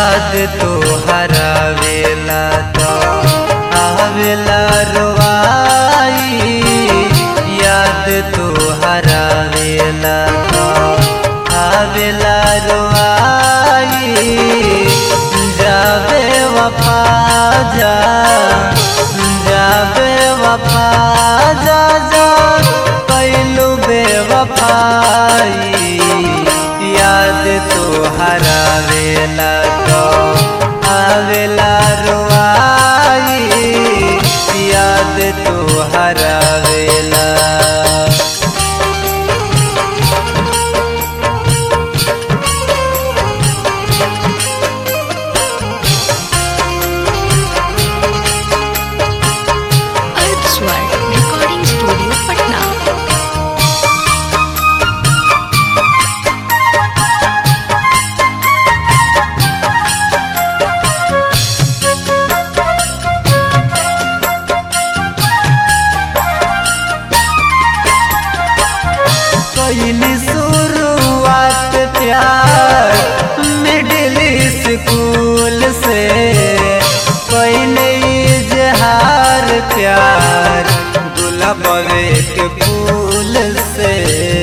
याद तो हरावेला तो आवेला रोवाई याद तो हरावेला तो आवेला रोवाई जावे वफा जा जावे वफा जा जा कैलू बेवफाई याद तो हरावेला तो आवेला रोवाई याद तो हरावेला अर्थ स्वर रिकॉर्डिंग स्टूडियो पटना कैली शुरुआत प्यार मिडिल स्कूल से कैले इजहार प्यार गुलाबे के फूल से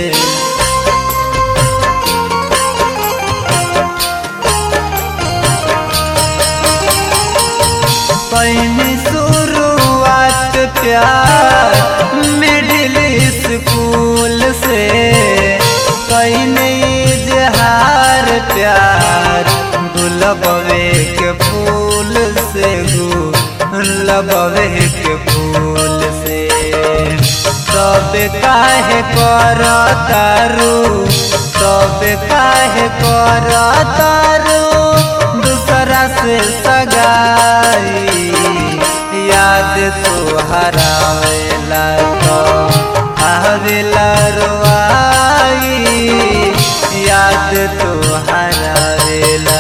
कैली शुरुआत प्यार मिडिल स्कूल से कैले इजहार प्यार गुलाबे के फूल से गुलाबे के फूल से सब काहे कर तारू सब काहे कर तारू दूसरा से सगाई याद तो हरावेला तो आवेला रोआई याद तो हरावेला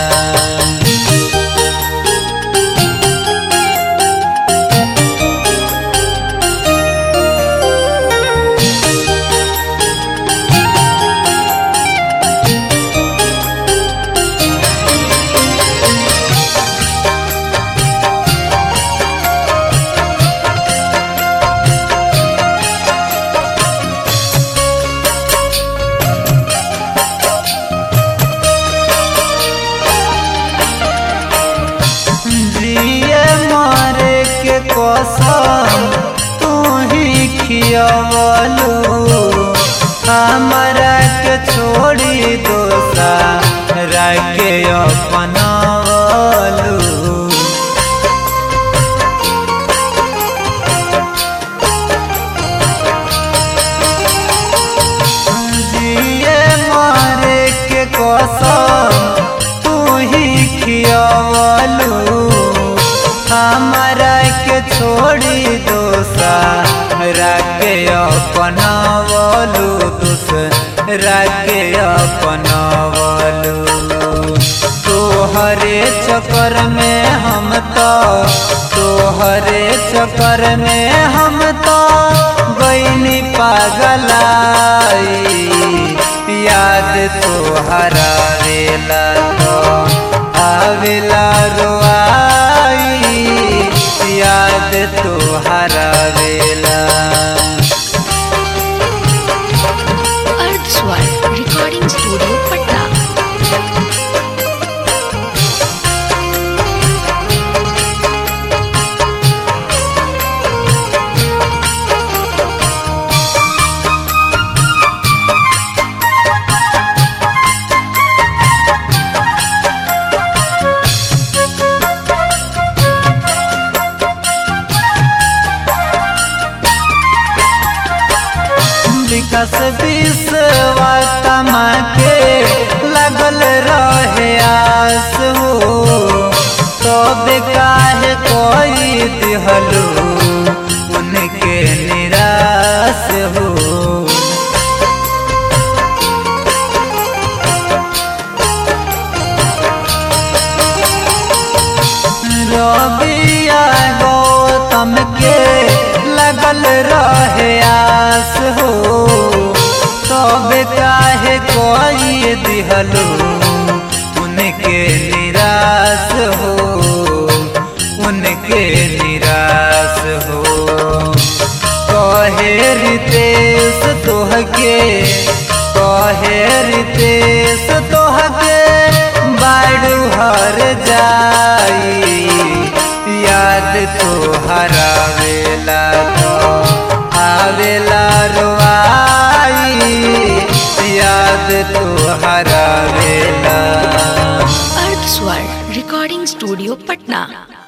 जिए मारे के कसम तू ही खियवलू हमरा के छोड़ी दोसा राके अपनावलू जिए मारे के कसम तू ही खियवलू हमरा के छोड़ी दोसा राके अपनावलू दूसरा के अपनावलू तोहरे चक्कर में हम तो तोहरे चक्कर में हम तो गईनी पागलाई याद तो हरावेला तो आवेला रोआई याद तो हरावेला अर्थ स्वर रिकॉर्डिंग स्टूडियो पटना विकास विश्वा कमा के लगल रहे आस हो तब काहे कोई दिहलू उनके निराश हो रबिया गौतम के लगल रहे आस हो तब काहे कोई दिहलो उनके निरा निराश हो उनके निराश हो कहे रितेश तोहके कहे रितेश तोहके बाड़ू हर जाई याद तो हरावेला तो आवेला रोआई याद तो हरावेला अर्थ स्वर रिकॉर्डिंग स्टूडियो पटना